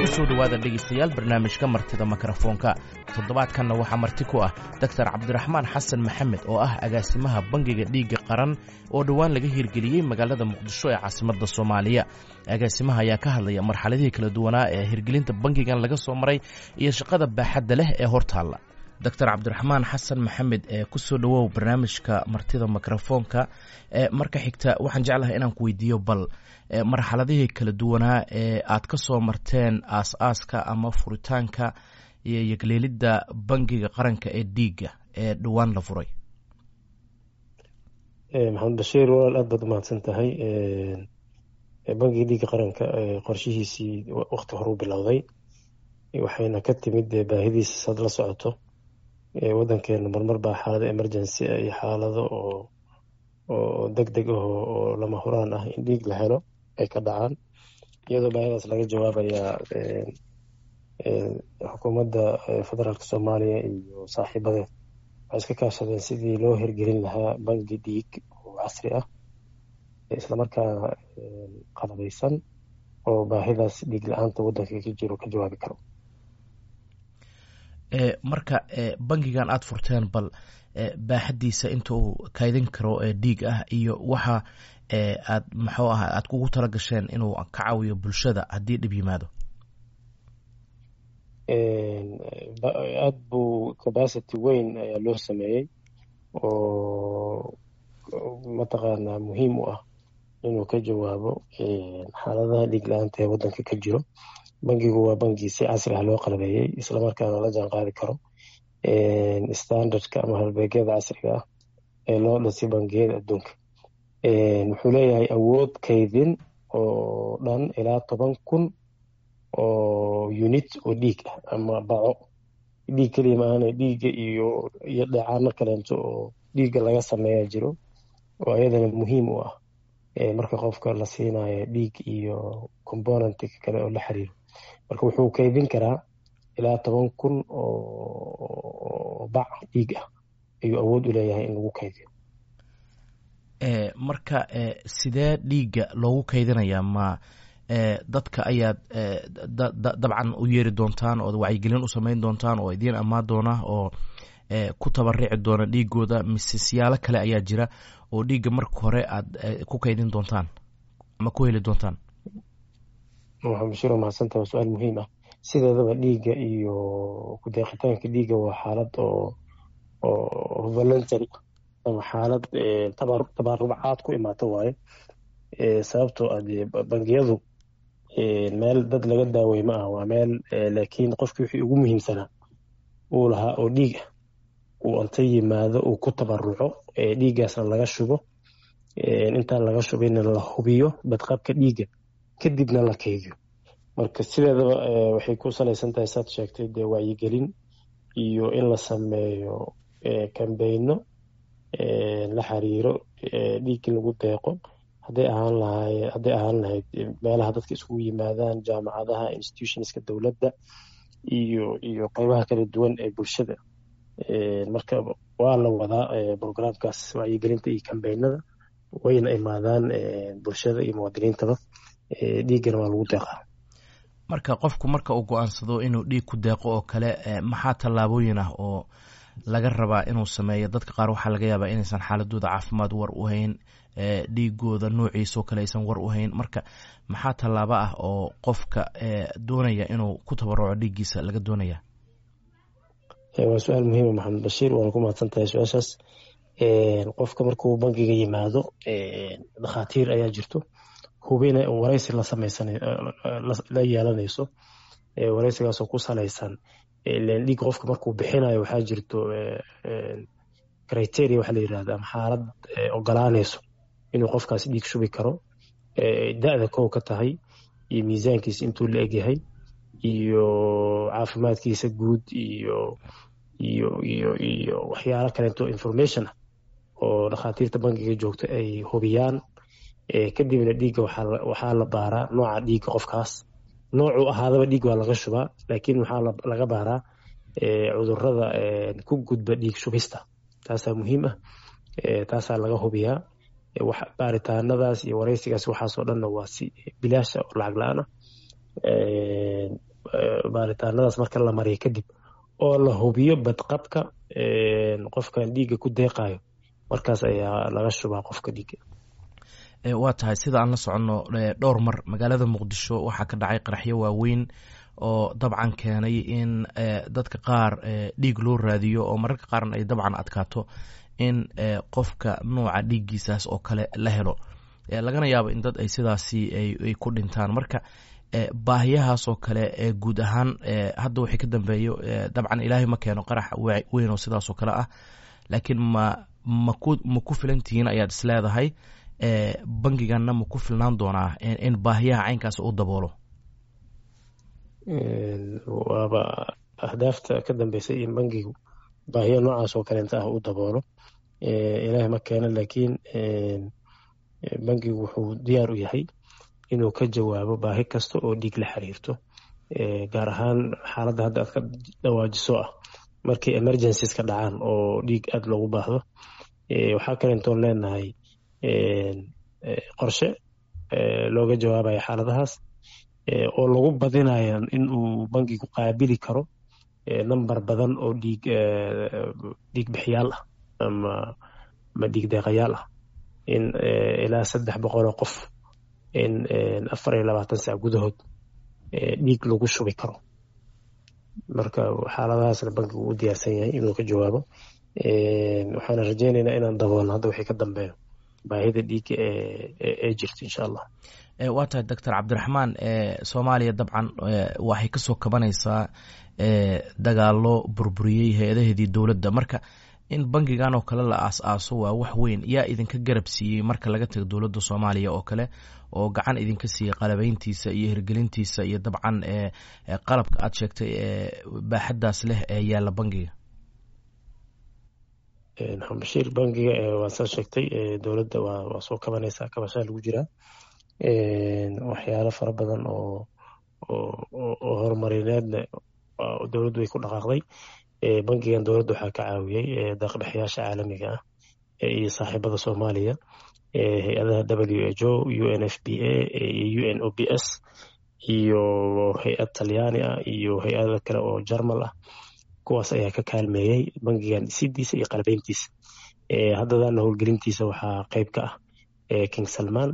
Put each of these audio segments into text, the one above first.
kusoo dhowaada dhegaystayaal barnaamijka martida mikrofoonka toddobaadkanna waxaa marti ku ah doctor cabdiraxmaan xasan maxamed oo ah agaasimaha bangiga dhiigga qaran oo dhowaan laga hirgeliyey magaalada muqdisho ee caasimadda soomaaliya agaasimaha ayaa ka hadlaya marxaladihii kala duwanaa ee hirgelinta bangigan laga soo maray iyo shaqada baaxadda leh ee hortaalla doctor cabdiraxmaan xasan maxamed ee kusoo dhowow barnaamijka martida mikrofoonka marka xigta waxaan jeclahay inaan ku weydiiyo bal marxaladihii kala duwanaa ee aad ka soo marteen aas-aaska ama furitaanka iyo yegleelidda bangiga qaranka ee dhiigga ee dhowaan la furay maxamed bashiir walaal aad baad umahadsan tahay bangiga dhiigga qaranka qorshihiisii wakti hore u bilowday waxayna ka timid baahidiisa sad la socoto wadankeena marmar baa xaalado emergency iyo xaalado oo oo deg deg ah oo lama huraan ah in dhiig la helo ay ka dhacaan iyadoo baahidaas laga jawaabayaa xukuumadda federaalka soomaaliya iyo saaxiibadeed waxay iska kaashadeen sidii loo hirgelin lahaa bangi dhiig oo casri ah islamarkaana qalabeysan oo baahidaas dhiig la-aanta waddanka ka jiro ka jawaabi karo marka bangigan aada furteen bal baaxaddiisa inta uu kaydin karo dhiig ah iyo waxa aad muxuu aha aada kugu tala gasheen inuu ka caawiyo bulshada haddii dhib yimaado aada buu capacity weyn ayaa loo sameeyey oo mataqaanaa muhiim u ah inuu ka jawaabo xaaladaha dhiig la-aanta ee waddanka ka jiro bangigu waa bangi si casri ah loo qalabeeyey islamarkaana la jaan qaadi karo standardka ama halbeegyada casriga ah ee loo dhasay bangiyada adduunka wuxuu leeyahay awood kaydin oo dhan ilaa toban kun oo unit oo dhiig ah ama baco dhiig keliya maahane dhiigga iyo iyo dheecaano kaleento oo dhiigga laga sameeya jiro oo ayadana muhiim u ah marka qofka la siinayo dhiig iyo componentka kale oo la xiriiro marka wuxuu kaydin karaa ilaa toban kun oo bac dhiig ah ayuu awood u leeyahay in lagu kaydiyo marka sidee dhiigga loogu kaydinayaa ma dadka ayaad dabcan u yeeri doontaan ood wacyigelin u samayn doontaan oo idiin ammaan doona oo ku tabarici doona dhiigooda mise siyaalo kale ayaa jira oo dhiigga marka hore aad ku kaydin doontaan ama ku heli doontaan waxaa bashiro mahadsantaha waa su-aal muhiim ah sideedaba dhiigga iyo kudeeqitaanka dhiigga waa xaalad oo oo voluntary ama xaalad tabarucaad ku imaato waaye sababtoo ah dee bangiyadu meel dad laga daawey ma ah waa meel laakiin qofkii wixii ugu muhiimsanaa uu lahaa oo dhiig ah uu anta yimaado uu ku tabaruco dhiiggaasna laga shubo intaan laga shubinna la hubiyo badqabka dhiigga kadibna la kaydiyo marka sideedaba waxay ku salaysan tahay saad sheegtay dee wacyigelin iyo in la sameeyo kambeyno la xiriiro dhiig in lagu deeqo hadday ahaan lahay hadday ahaan lahayd meelaha dadka isugu yimaadaan jaamacadaha institutionska dowladda iyo iyo qeybaha kala duwan ee bulshada marka waa la wadaa programkaas wacyigelinta iyo kambeynada wayna imaadaan bulshada iyo muwaadiniintaba dhiiggana waa lagu deeqaa marka qofku marka uu go-aansado inuu dhiig ku deeqo oo kale maxaa tallaabooyin ah oo laga rabaa inuu sameeyo dadka qaar waxaa laga yaabaa inaysan xaaladooda caafimaad war u hayn dhiigooda noociisa oo kale aysan war u hayn marka maxaa tallaabo ah oo qofka doonaya inuu ku tabaruco dhiiggiisa laga doonaya waa su-aal muhiima maxamed bashiir waana ku mahadsan tahay su-aashaas qofka markuu bangiga yimaado dhakhaatiir ayaa jirto hubina wareysi la sameysan la yeelanayso wareysigaasoo ku salaysan dhiig qofka markuu bixinayo waxaa jirto criteria waxaa la yirahda ama xaalad ogolaanayso inuu qofkaas dhiig shubi karo da-da kow ka tahay iyo miisaankiisa intuu la egyahay iyo caafimaadkiisa guud iyo iyo iyo iyo waxyaalo kaleeto information ah oo dhakhaatiirta bangiga joogto ay hubiyaan kadibna dhiigga waxaa la baaraa nooca dhiigga qofkaas noocuu ahaadaba dhiig waa laga shubaa laakiin waxaa laga baaraa cudurada ku gudba dhiig shubista taasaa muhiim ah taasaa laga hubiyaa baaritaanadaas iyo wareysigaas waxaasoo dhanna waa si bilaasha oo lacag la-aan ah baaritaanadaas marka la mariyo kadib oo la hubiyo badqabka qofkan dhiigga ku deeqayo markaas ayaa laga shubaa qofka dhiigga waa tahay sida aan la soconno dhowr mar magaalada muqdisho waxaa ka dhacay qaraxyo waaweyn oo dabcan keenay in dadka qaar dhiig loo raadiyo oo mararka qaarna ay dabcan adkaato in qofka nuuca dhiiggiisaas oo kale la helo lagana yaabo in dad ay sidaasi ay ku dhintaan marka baahiyahaas oo kale guud ahaan hadda wixii ka dambeeyo dabcan ilaahay ma keeno qarax weyn oo sidaas oo kale ah laakiin ma maku ma ku filan tihiin ayaad is leedahay bangiganna ma ku filnaan doonaa in baahiyaha caynkaas u daboolo waaba ahdaafta ka dambeysay in bangigu baahiya noocaas oo kaleenta ah u daboolo ilaahay ma keeno laakiin bangigu wuxuu diyaar u yahay inuu ka jawaabo baahi kasta oo dhiig la xiriirto gaar ahaan xaaladda hadda aad ka dhawaajiso ah markay emergencies ka dhacaan oo dhiig aada loogu baahdo waxaa kaleentoon leenahay qorshe looga jawaabayo xaaladahaas oo lagu badinayo in uu bangigu qaabili karo number badan oo dhiig dhiig bixiyaal ah ama ama dhiig deeqayaal ah in ilaa saddex boqol oo qof in afar iyo labaatan sac gudahood dhiig lagu shubi karo marka xaaladahaasna bankigu u diyaarsan yahay inuu ka jawaabo waxaana rajeynaynaa inaan daboolno hadda wixii ka dambeeyo baahida dhiigga ee jirto insha allah waa tahay doctor cabdiraxmaan soomaaliya dabcan waxay kasoo kabanaysaa dagaalo burburiyey hay-adaheedii dowladda marka in bangigan oo kale la aas-aaso waa wax weyn yaa idinka garab siiyey marka laga tago dowladda soomaaliya oo kale oo gacan idinka siiyey qalabeyntiisa iyo hirgelintiisa iyo dabcan qalabka aad sheegtay baaxaddaas leh ee yaalla bangiga xambashiir bangiga waa saa sheegtay dowladda waa soo kabanaysaa kabashaa lagu jiraa waxyaalo fara badan oo oo horumarineedna dowladdu way ku dhaqaaqday bangigan dowladda waxaa ka caawiyey daqbixiyaasha caalamiga ah iyo saaxiibada soomaaliya hay-adaha w h o u n f b a iyo u n o b s iyo hay-ad talyaani ah iyo hay-ada kale oo jarmal ah kuwaas ayaa ka kaalmeeyey bangigan dhisidiisa iyo qalabeyntiisa haddadaana howlgelintiisa waxaa qeyb ka ah king salman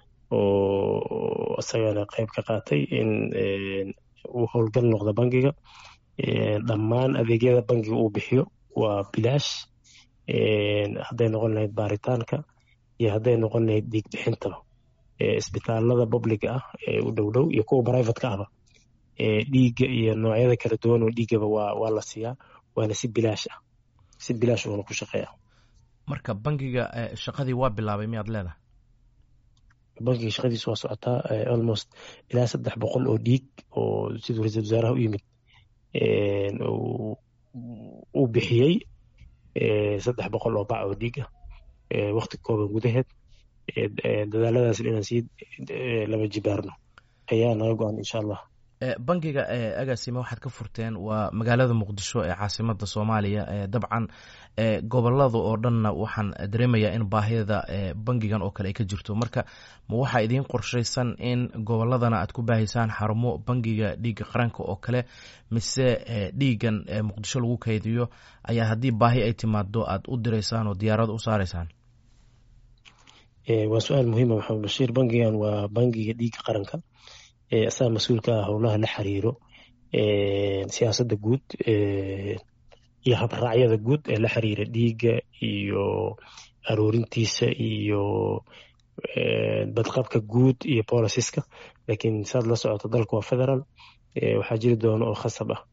oo isagana qeyb ka qaatay in uu howlgal noqdo bangiga dhammaan adeegyada bangiga uu bixiyo waa bilaash hadday noqon lahayd baaritaanka iyo hadday noqon lahayd dhiig bixintaba isbitaalada publiga ah ee u dhow dhow iyo kuwa brivatka ahba dhiigga iyo noocyada kala duwan oo dhiiggaba waa waa la siiyaa waana si bilaash ah si bilaash uuna ku shaqeeya marka bangiga shaqadii waa bilaabay miyaad leedahay bankiga shaqadiisa waa socotaa almost ilaa saddex boqol oo dhiig oo siduu ra-iisul wasaaraha u yimid uu bixiyey saddex boqol oo bac oo dhiig ah wakti kooban gudaheed dadaaladaas inaan sii laba jibaarno ayaa naga go-an insha allah bangiga agaasime waxaad ka furteen waa magaalada muqdisho ee caasimada soomaaliya dabcan gobolada oo dhanna waxaan dareemayaa in baahida bangigan oo kale ay ka jirto marka ma waxaa idiin qorshaysan in goboladana aad ku baahaysaan xarumo bangiga dhiigga qaranka oo kale mise dhiigan muqdisho lagu kaydiyo ayaa haddii baahi ay timaado aad u diraysaan oo diyaarad u saaraysaan waa su-aal muhiima maxamed bashiir bangigan waa bangiga dhiigga qaranka asaga mas-uulka ah howlaha la xiriiro siyaasadda guud iyo habraacyada guud ee la xiriira dhiigga iyo aroorintiisa iyo badqabka guud iyo bolisiska laakiin saad la socoto dalka waa federal waxaa jiri doona oo khasab ah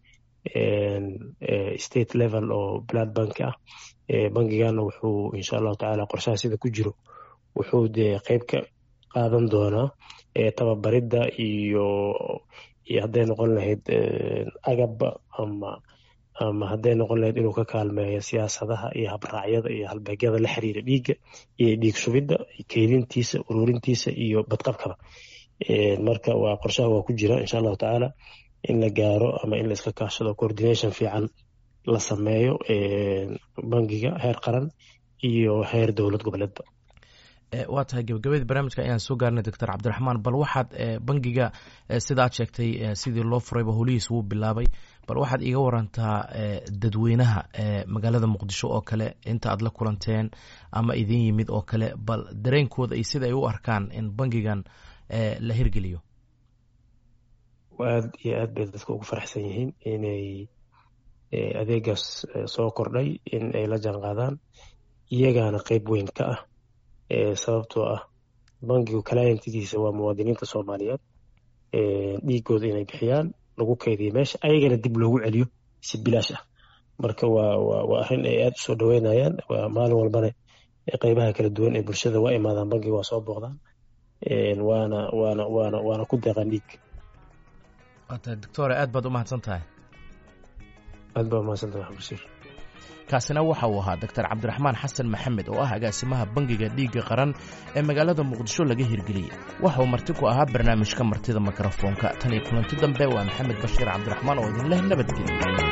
state level oo blood bank ah bangigana wuxuu insha allahu tacaala qorshaha sida ku jiro wuxuu dee qeyb ka qaadan doonaa tababaridda iyo iyo hadday noqon lahayd agabba ama ama hadday noqon lahayd inuu ka kaalmeeyo siyaasadaha iyo habraacyada iyo halbeegyada la xiriira dhiigga iyo dhiig shubidda keydintiisa ururintiisa iyo badqabkaba marka waa qorshaha waa ku jira insha allahu tacaala in la gaaro ama in la iska kaashado coordination fiican la sameeyo bangiga heer qaran iyo heer dowlad goboleedba waa tahay gebagabadii barnaamijka ayaan soo gaarnay doctor cabdiraxmaan bal waxaad bangiga sidaad sheegtay sidii loo furayba holihiis wuu bilaabay bal waxaad iiga warantaa dadweynaha magaalada muqdisho oo kale inta aad la kulanteen ama idin yimid oo kale bal dareenkooda iyo sida ay u arkaan in bangigan la hirgeliyo aad iyo aad bay dadka ugu faraxsan yihiin inay adeegaas soo kordhay in ay la jaan qaadaan iyagaana qeyb weyn ka ah sababtoo ah bangigu kalaayintigiisa waa muwaadiniinta soomaaliyeed dhiigooda inay bixiyaan lagu keydiyo meesha ayagana dib loogu celiyo si bilaash ah marka waa waa arrin ay aada usoo dhaweynayaan maalin walbana qeybaha kala duwan ee bulshada waa imaadaan bangiga waa soo booqdaan waana waana waana waana ku deeqaan dhiig doctore aad baad u mahadsan tahay aad baa umahadsantahay waxan bashiir kaasina waxa uu ahaa doctor cabdiraxmaan xasan maxamed oo ah agaasimaha bangiga dhiigga qaran ee magaalada muqdisho laga hirgeliyey waxa uu marti ku ahaa barnaamijka martida mikrofoonka tan iyo kulanti dambe waa maxamed bashiir cabdiraxmaan oo idin leh nabadgelyo